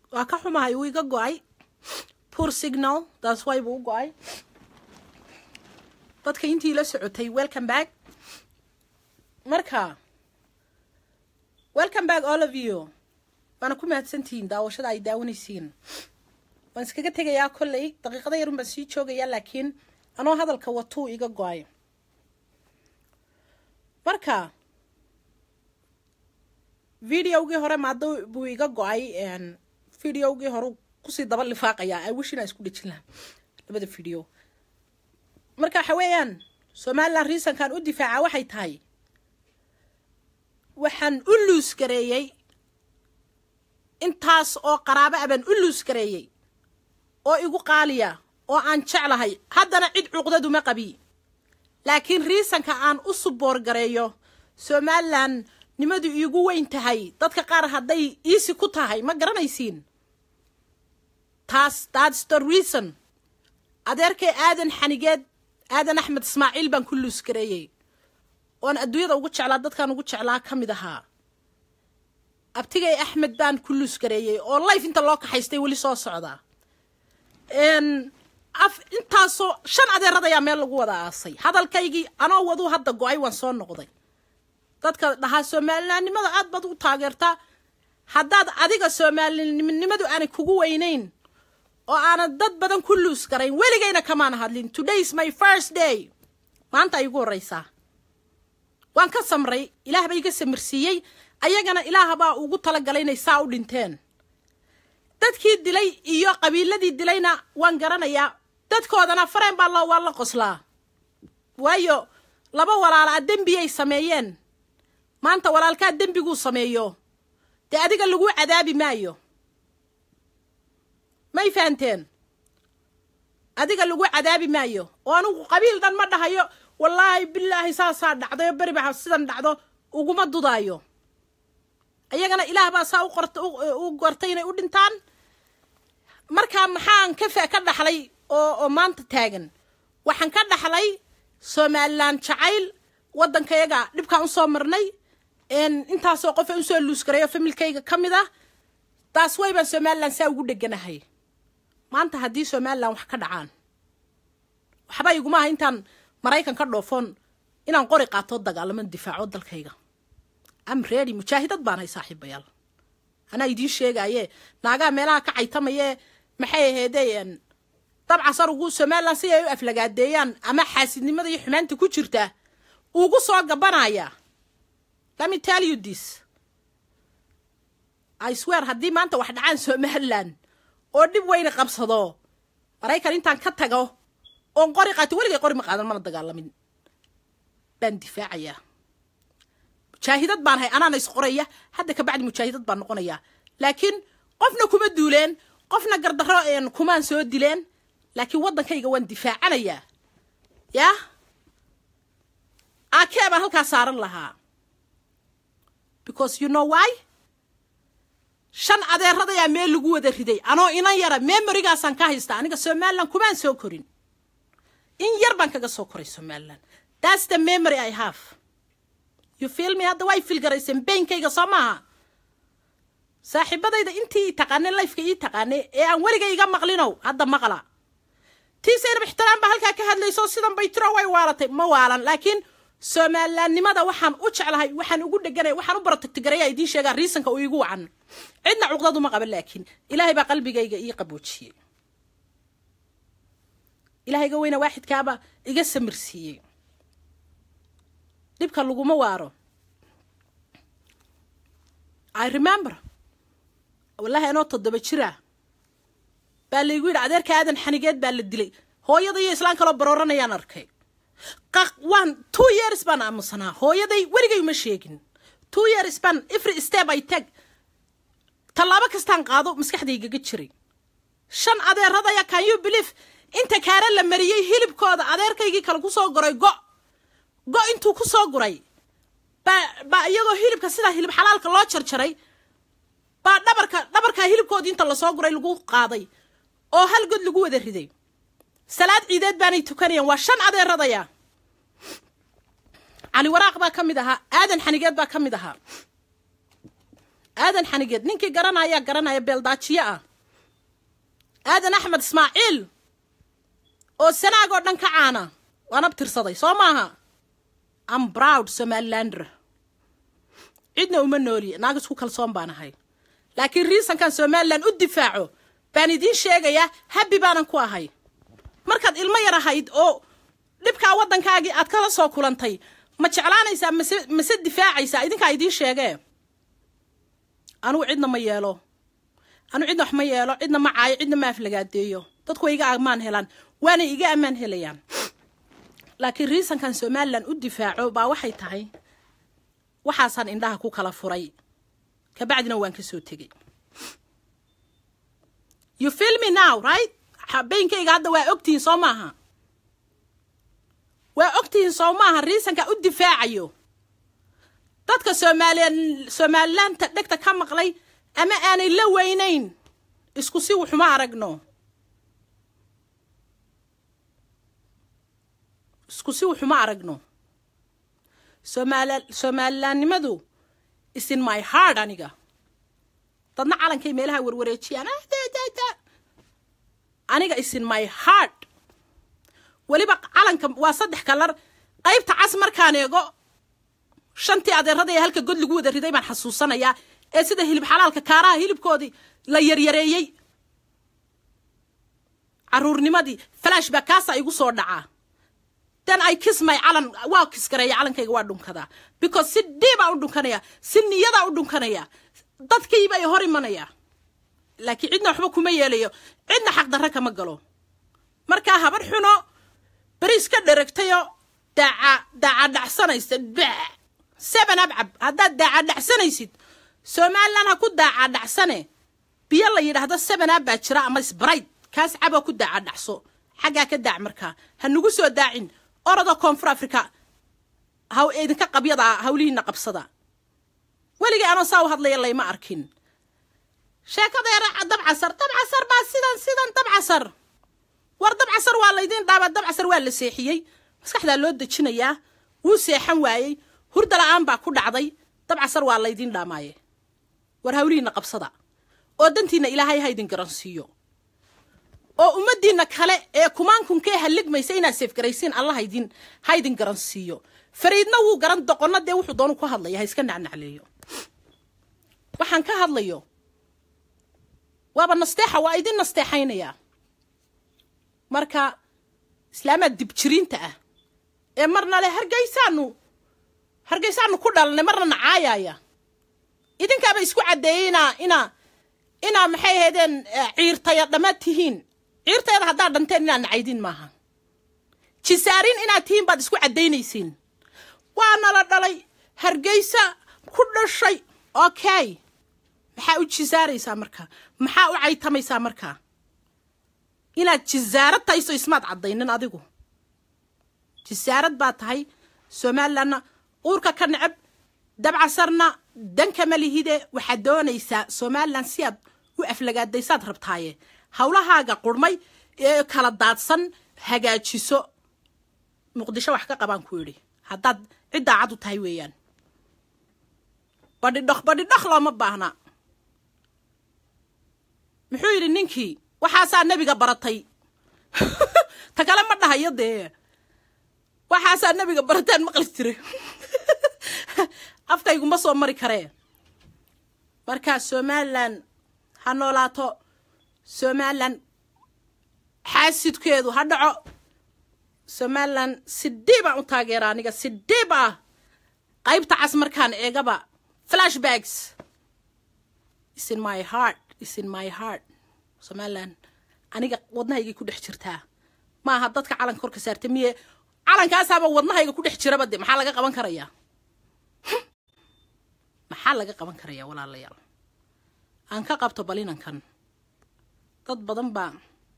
waa ka xumahay wuu iga go-ay poor signal taas way buu u go-ay dadka intii la socotay welcome back marka welcome back all of you waana ku mahadsantihiin daawashada ay daawanaysiin waan iskaga tegayaa kolley daqiiqada yarun baan sii joogayaa laakiin anoo hadalka watuu iga go-ay marka videogii hore maada buu iga go-ay videogii hore kusii daba lifaaqayaa i wish inaa isku dhejin laha labada video marka waxa weeyaan somalilan reasonkan u difaaca waxay tahay waxaan u luus gareeyey intaas oo qaraabo a baan u luus gareeyey oo igu qaaliya oo aan jeclahay haddana cid cuqdaduma qabi laakiin riisanka aan u suboor gareeyo somalilan nimadu iigu weyn tahay dadka qaar hadday iisi ku tahay ma garanaysiin taas thats the reason adeerkay aadan xanigeed aadan axmed ismaaciil baan ku luus gareeyey oon adduunyada ugu jeclaa dadkaan ugu jeclaa ka mid ahaa abtigay axmed baan ku luus gareeyey oo life inta loo kaxaystay weli soo socdaa af intaasoo shan adeerad ayaa meel lagu wada aasay hadalkaygii anoo waduu hadda go-ay waan soo noqday dadka dhahaa soomaalinaannimada aad baad u taageertaa haddaad adiga soomaalinimadu aanay kugu weynayn oo aanad dad badan ku luus garayn weligayna kamaan hadlin today is my first day maanta ay igu horreysaa waan ka samray ilaah ba iga samirsiiyey ayagana ilaah baa ugu talagalay inay saa u dhinteen dadkii dilay iyo qabiiladii dilayna waan garanayaa dadkoodana fareen baa loo waa la qoslaa waayo laba walaalaa dembiyay sameeyeen maanta walaalkaa dembiguu sameeyo dee adiga lagu cadaabi maayo may fahanteen adiga lagu cadaabi maayo oo anugu qabiil dhan ma dhahayo wallaahi bilaahi saasaa dhacdayo beri baa sidan dhacdo uguma dudaayo ayagana ilaah baa saa u gortay inay u dhintaan markaa maxaan ka ka dhaxlay oo oo maanta taagan waxaan ka dhaxlay somalilan jacayl waddankayaga dhibkaan usoo marnay intaasoo qofa usoo luus garayo familkayga ka mid ah taas way baan somalilan saa ugu dheganahay maanta haddii somalilan wax ka dhacaan waxba iguma aha intaan maraykan ka dhoofoon inaan qori qaatoo dagaalamo difaaco dalkayga am ready mujaahidad baan hay saaxiibayaal anaa idiin sheegaaye naagaha meelaha ka caytamayee maxay aheedeen dabcas arugu somalilan si ay u aflagaadeeyaan ama xaasidnimada iyo xumaanta ku jirta ugu soo gabanaya lemme tell you this i swear haddii maanta wax dhacaan somalilan oo dhib weyna qabsado maraykan intaan ka tago oon qori qaato weligay qori ma qaadan mana dagaalamin baan difaacayaa mujaahidad baan hay anaana isqoraya hadda kabacdi mujaahidad baan noqonayaa laakiin qofna kuma duuleen qofna gardarro kumaan soo dileen laakiin waddankayga waan difaacanayaa yah akee baan halkaa saaran lahaa because you know why shan adeeradayaa meel lagu wada riday anoo inan yara memorigaasaan ka haystaa aniga somalilan kumaan soo korin in yar baan kaga soo koray somalilan thats the memory i have you feel me hadda way filgarayseen beynkayga soo maaha saaxiibadayda intii i taqaanay lifeka ii taqaanay ee aan weliga iga maqlinow hadda maqla tii saynab ixtiraam baa halkaa ka hadlayso sidan bay tiro way waalatay ma waalan laakiin somalilaannimada waxaan u jeclahay waxaan ugu dheganay waxaan u barotagtigaraya idiin sheegaa riisanka uu iigu wacan cidna cuqdaduma qaban laakiin ilaahay baa qalbigayga ii qaboojiyey ilaahayga weyna waaxidkaaba iga samirsiiyey dhibka laguma waaro i remember wallahi anoo toddoba jira baa laygu yidhi adeerka aadan xanigeed baa la dilay hooyada iyo islaan kaloo barooranayaan arkay waan two years baan aamusanaa hooyaday weligay uma sheegin two years baan every step ay tag tallaabo kastaan qaado maskaxdaygaga jiray shan adeeradaya can you believe inta kaare la mariyey hilibkooda adeerkaygii kale kusoo guray go go intuu kusoo guray baa baa iyagoo hilibka sidaa hilib xalaalka loo jarjaray baa dhabarka dhabarkaa hilibkoodii inta lasoo guray lagu qaaday oo hal god lagu wada riday salaad ciideed baanay tukanayaan waa shan adeeradaya cali waraaq baa ka mid ahaa aadan xanigeed baa ka mid ahaa aadan xanigeed ninkii garanaya garanaya beeldaajiye ah aadan axmed ismaaciil oo sanaag oo dhan ka caana waan abtirsaday soo maaha am broud somalilander cidna uma nooliye naag isku kalsoon baan ahay laakiin riisankan somalilan u difaaco baan idiin sheegayaa habbi baanan ku ahay markaad ilmo yar ahayd oo dhibkaa waddankaagii aad kala soo kulantay ma jeclaanaysaa mase mase difaacaysaa idinkaa idiin sheegee anugu cidna ma yeelo anugu cidna wax ma yeelo cidna ma caayo cidna ma aflagaadeeyo dadku way iga ammaan helaan waana iga ammaan helayaan laakiin riisankan somalilan u difaaco baa waxay tahay waxaasaan indhaha ku kala furay kabacdina waan ka soo tegey you feel me now right habeenkayga hadda waa ogtihiin soo maaha waa ogtihiin soo maaha riisanka u difaacayo dadka soomaaliya somalilaanta dhegta ka maqlay ama aanay la weynayn isku si wuxuma aragno isku si wuxuma aragno somaal somalilaannimadu is in my heart aniga dadna calankay meelaha warwareejiyaan aniga is in my heart weliba calanka waa saddex kalar qaybta cas markaan eego shantii adeerada ee halka god lagu wada riday baan xasuusanayaa ee sida hilib xalaalka kaaraha hilibkoodii la yaryareeyey caruurnimadii flash baa kaasa igu soo dhacaa then i kiss my calan waa kisgareeya calankayga waa dhunkadaa because si dhiibaa u dhunkanaya si niyadaa u dhunkanaya dadkiiba i hor imanaya laakiin cidna waxba kuma yeelayo cidna xaqdarra kama galo markaa habar xuno beriis ka dheragtayo daaca daaca dhacsanaysa seven abcab haddaad daaca dhacsanaysid somalilan ha ku daaca dhacsane biyo la yidhaahdo seven ab baa jira ama sbright kaas caboo ku daaca dhacso xaggaa ka daac markaa ha nagu soo daacin orada koonfur africa haw idinka qabyada hawlihiina qabsada weligay anoo saa u hadlaya layma arkin sheekadeera dabcasar dabcasar baa sidan sidan dabcasar war dabcasar waa laydiin dhaaba dabcasar waa la seexiyey maskaxdaa loo dejinayaa wuu seexan waayey hurda la-aan baa ku dhacday dabcasar waa laydiin dhaamaaye war hawlihiina qabsada oo dantiina ilaahay ha ydin garansiiyo oo ummaddiina kale ee kumaankunkee haligmaysa inaad seefgaraysiin alla haydin ha ydin garansiiyo fariidna wuu garan doqonna dee wuxuu doonu ku hadlaya ha iska nacnacleeyo waxaan ka hadlayo waaba nasteexa waa idin nasteexaynayaa marka islaamaad dibjiriinta ah ee marna le hargaysaanu hargaysaanu ku dhalanay marna nacaayaya idinkaaba isku caddeeyey inaa inaa inaa maxay ahaydeen ciirtaya dhammaad tihiin ciirtayada haddaad dhanteen inaad nacaydin maaha jisaarin inaad tihiin baad isku caddaynaysiin waa nala dhalay hargaysa ku dhashay okay maxaa u jisaaraysaa markaa maxaa u caytamaysaa markaa inaad jisaarad tahayso ismaad caddaynin adigu jisaarad baa tahay somalilanna uurka ka necab dabcasarna dankama lihide waxaad doonaysaa somalilan si aad u aflagaadaysaad rabtaaye howlahaaga qurmay ee kala daadsan hagaajiso muqdisho wax ka qabaan ku yidhi haddaad cid daacad u tahay weeyaan badhidhok badhidhok looma baahna muxuu yidhi ninkii waxaasaa nebiga baratay ta kale ma dhahayo dee waxaasaa nebiga barataan maqli jire afkayguma soo mari karee markaa somalilan ha noolaato somalilan xaasidkeedu ha dhaco somalilan si dhiib aan u taageera aniga si dhiib ah qaybta cas markaan eegaba flashbacks is in my heart is in my heart somalilan aniga wadnahaygay ku dhex jirtaa ma aha dadka calanka korka saarta miye calankaasaaba wadnahayga ku dhex jiraba de maxaa laga qaban karayaa maxaa laga qaban karayaa walaalayaal aan ka qabto balinankan dad badan baa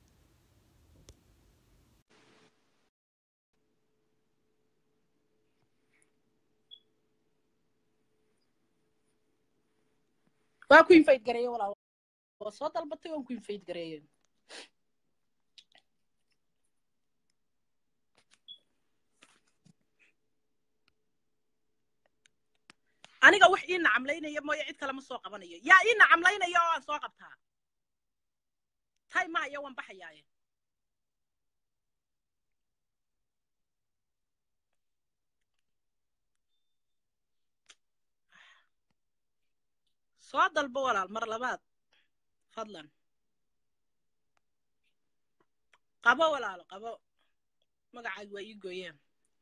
waa ku infayd gareeye walaal waa soo dalbatay waan ku infayd gareeye aniga wax ii nacamlaynaya mooye cid kale ma soo qabanayo yaa ii nacamlaynaya oo aan soo qabtaa tay maayo waan baxayaaye soo dalbo walaal mar labaad fadlan qabo walaalo qabo magacaaga waa ii gooyeen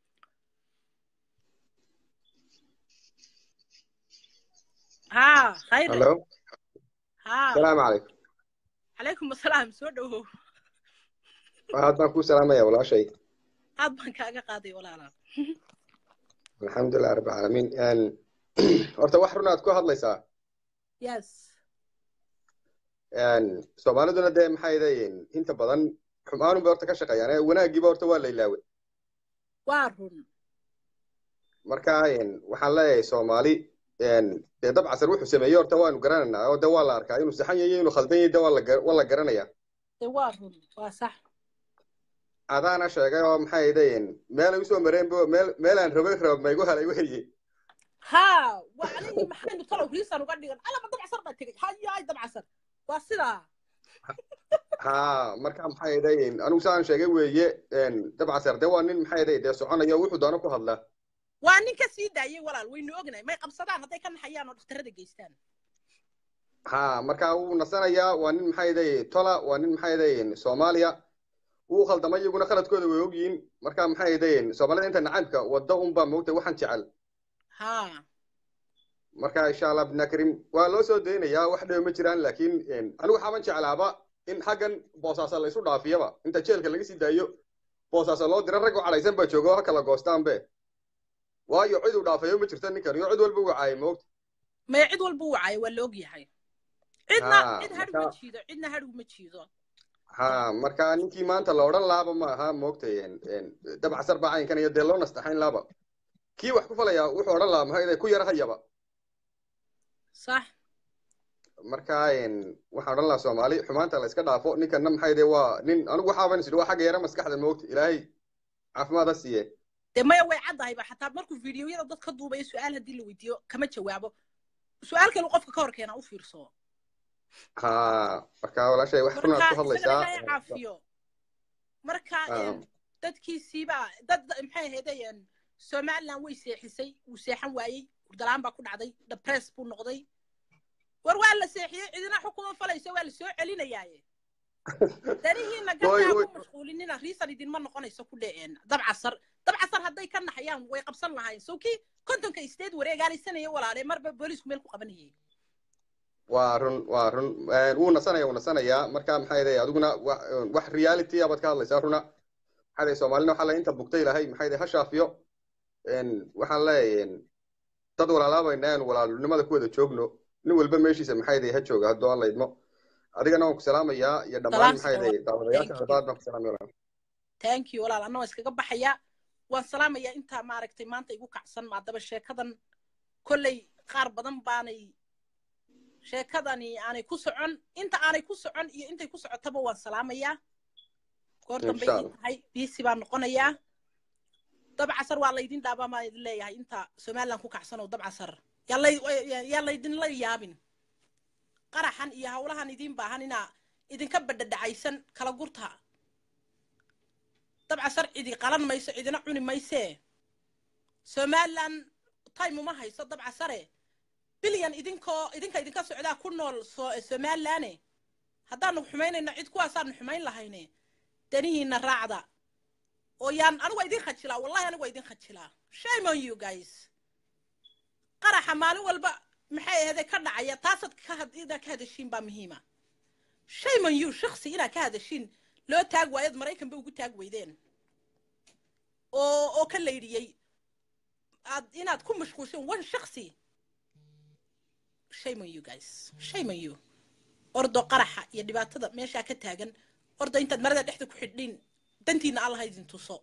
ها خير الو ها السلام عليكم عليكم السلام soo dhawow waxaad baan kuu salaamaya walaashay aad baan kaaga qaaday walaalaal alxamdulilah rabbi caalamiin horta wax run aad ku hadlaysaa yes soomaaliduna dee maxay leeyihiin inta badan xumaanun bay horta ka shaqeeyaan ee wanaagiiba horta waa la ilaaway waa run marka waxaan leeyahay soomaali dee dab casar wuxuu sameeyey horta waanu garanaynaa oo de waa la arkaa inuu saxan yahay inuu khaldan yahay de waa la gar- waa la garanayaa de waa run waa sax adaana sheegay oo maxay leeyihiin meelay usoo mareen bo meel meelaan rabay rab maygu helay weye ha waa anigii maxaynu talow riisan uga dhigan alaba dabcasar baa tegey hayaay dabcasar waa sidaa ha marka maxay leeyihiin anigu saan sheegay weeye dab casar de waa nin maxay leeyihin dee soconaya oo wuxuu doono ku hadlaa waa nin ka sii daayey walaal waynu ognahay may qabsadaan hadday ka naxayaan oo dhakhtarada geystaan ha marka wuu nasanayaa waa nin maxay leeyihin tola waa nin maxay leeyihin soomaaliya wuu khaldamay iyaguna khaladkooda way ogyihiin marka maxay leeyihin soomaalida inta nacaybka wadda unbaa moogtay waxaan jecel ha marka insha allah bidna karim waa loo soo daynayaa wax dhewe ma jiraan laakiin anigu waxaaban jeclaaba in xaggan boosaasa la isu dhaafiyaba inta jeelka laga sii daayo boosaasa loo dira rag u cadhaysan baa jooga oo ha kala goostaanbe waayo cid uu dhaafayo ma jirto ninkan iyo cid walba wacaayay moogta maya cid walba u wacaayo waa la og yahay cidna Ha, cid hadh marka- ma jiido cidna hadhgu ma jiido ha marka ninkii maanta la odhan laaba ma aha moogtay dab casar baa caynkan iyo dee loo nastaxayn laaba kii wax ku falaya wuxuu odhan lahaa maxay ku yara hayaba sax marka waxaan odhan lahaa soomaali xumaanta la iska dhaafo ninkanna maxay de waa nin anigu waxaaban isidhi waa xagga yara maskaxda moogta ilaahay caafimaad ha siiye dee maya way caddahayba xataa markuu fiidiyoyada dad ka duubayo su-aal haddii la weydiiyo kama jawaabo su-aal kale qofka ka hor keena u fiirso ha marka walaashay wax runaad marka ku isagana hadlaysaa ilaahay caafiyo marka Ah. em, dadkiisiibaa dad maxay ahaydeen somaliland way seexisay wuu seexan waayey hurdalaan baa ku dhacday depress buu noqday war waa la seexiyey cidina xukuma falayso waa la soo celinayaaye danihiina Oy, gabdhaha oy. ku mashquulinina riisan idinma noqonayso ku dheceen dabcasar dabcasar hadday ka naxayaan way qabsan lahayn sow kii kontonka isteed wareegaalaysanaya walaale marba booliisku meel ku qabanayay waa run waa run wuu nasanaya wuu nasanayaa marka maxay de adiguna wa- wax reality abaad ka hadlaysaa runa maxay de soomaalina waxaa la inta bugtay lahay maxay de ha shaafiyo waxaan leeyahay dad walaalaabayna aan walaalnimada ku wada joogno nin walba meeshiisa maxay de ha jooga haddoo alla idmo adigana waan ku salaamayaa iyo dhammaan Salaam maxay de salaam. daawadayaasha Thank you. daad baan ku salaamaya walaal. thank you walaal anna waan iskaga baxayaa waan salaamayaa intaa maaragtay maanta igu kacsan maadaba sheekadan kolley qaar badan baanay sheekadani aanay ku socon inta aanay ku socon iyo intay ku socotaba waan salaamayaa goor dambe Insha ii Allah. tahay biisi baan noqonayaa dabcasar waa laydin dhaabaa maan idin leeyahay inta somaliland ku kacsan oo dabcasar yaa lay- yaa laydinla yaabin qaraxan iyo hawlahan idiin baahan inaa idinka badhadhacaysan kala gurta dabcasar cidi qalan mayso cidina cuni maysee somaliland time uma hayso dabcasare bilyan idinkoo idinka idinka socdaa ku nool so somalilane haddaanu xumaynayno cid kuwaasaanu xumayn lahayne danihiina raacda oo yaan anigu waa idin khajilaa wallahi anigu waa idin khajilaa shame on you guys qaraxa maalin walba maxay ahade ka dhacaya taasaad ka had- inaad ka hadashiin baa muhiima shame on you shaksi inaad ka hadashiin loo taag waayad maraykan ba ugu taag weydeen oo oo ka laydhiyey aad inaad ku mashquulshin one shaksi shame on you guys shame on you ordo qaraxa iyo dhibaatada meeshaa ka taagan ordo intaad marada dhexda ku xidhin dantiina allaha idin tuso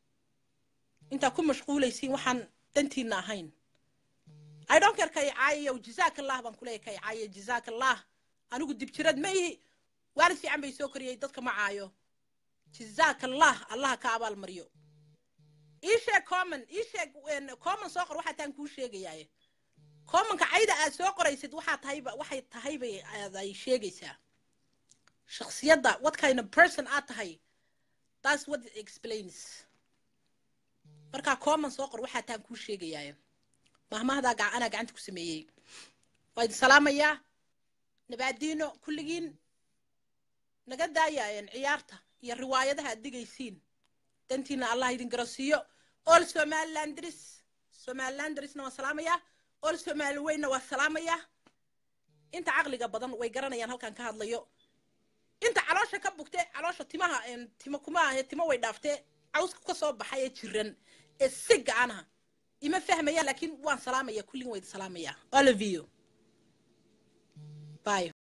intaad ku mashquulaysiin waxaan dantiina ahayn I don't care kay caayayow jazaakallah baan kuleeyahay kay caaya jazaakallah anigu dibjirad ma ihi waalid fiican bay soo koriyey dadka ma caayo jazaakallah allaha ka abaal mariyo ii sheeg common ii sheeg een, common soo qor waxaa taan kuu sheegayaaye koomanka cayda aad soo qoraysid waxaa tahayba waxay tahaybay aad ay sheegaysaa shaksiyadda what kind of person aad tahay that's what it explains markaa kooman soo qor waxaa taan kuu sheegayaa mahmahdaa gac anaa gacanta ku sameeyey waa idin salaamayaa nabaadiino kulligiin naga daayaayan ciyaarta iyo riwaayadaha aad digaysiin dantiina allah idin garasiiyo all somalilandris somalilandrisna waa salaamayaa all somali weynna waa salaamayaa inta caqliga badan way garanayaan halkan ka hadlayo inta caloosha ka bugte caloosha timaha timo kuma ahe timo way dhaaftee cawska ka soo baxay ee jiran ee si gacanaha ima fahmayaan laakiin waan salaamaya kulligin waa idin salaamayaa all of you bye